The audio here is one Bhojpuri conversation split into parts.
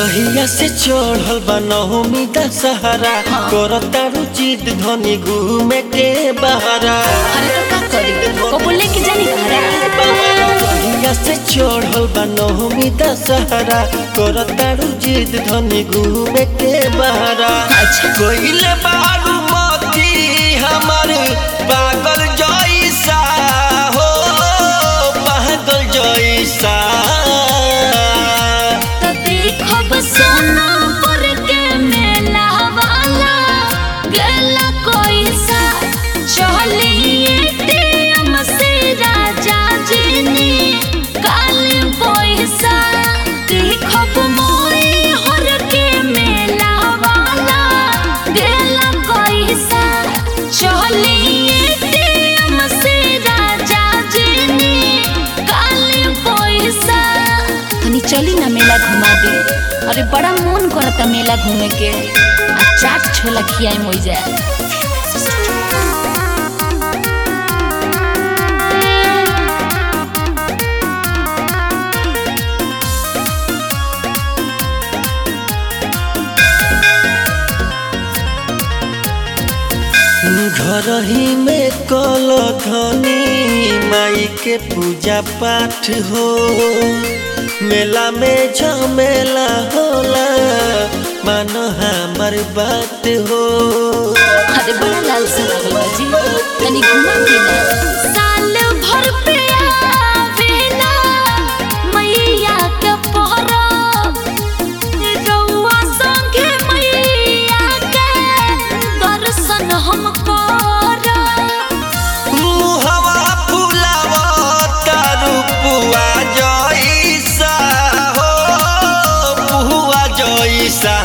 जहिया से चढ़ल बा नवमी दशहरा करतारू जिद धनी घूमे के बहरा अरे तो का करी कबो लेके जानी घरा जहिया से चढ़ल बा नवमी दशहरा करतारू जिद धनी घूमे के बहरा अच्छा कोइले बारू मोती हमर पागल जैसा हो पागल जैसा तो देखब सोना पर के मेला वाला गला कोई सा चलिए टेम से राजा जी ने काली पैसा देखब मोई हर के मेला वाला गला कोई सा चलिए टेम से राजा जी ने काली पैसा तनी चली ना मेला घुमा दे अरे बड़ा मन करता मेला घूमे के आ चाट छोला खियाई मोई जाए घर ही में कल धनी माई के पूजा पाठ हो मेला में झमेला होला मान हमर बात हो अरे बड़ा लाल से लागल बा जी तनी घुमा दे ना साल भर पे आवेला मैया के परब रउआ संगे मैया के दर्शन हम करब मुहवा फुलावा तारू पुआ जैसा हो पुआ जैसा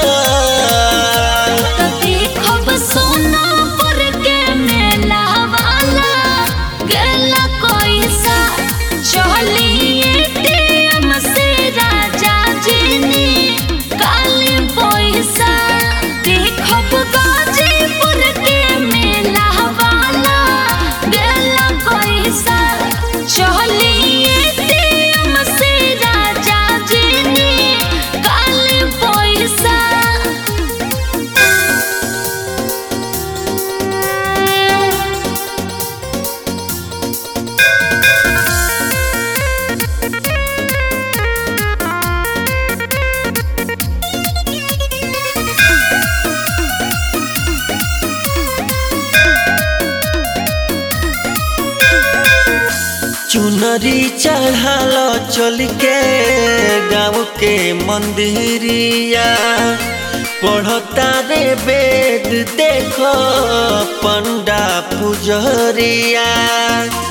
तो देखब सोना पर के मेला वाला गला कोई सा चलिए टेम से राजा जी ने काली पैसा देखब गाजीपुर के मेला वाला गला कोई सा चलिए टेम से राजा जी ने काली पैसा चुनरी चढ़ाल चल के गाँव के मंदिरिया पढ़ता रे वेद देखो पंडा पुजरिया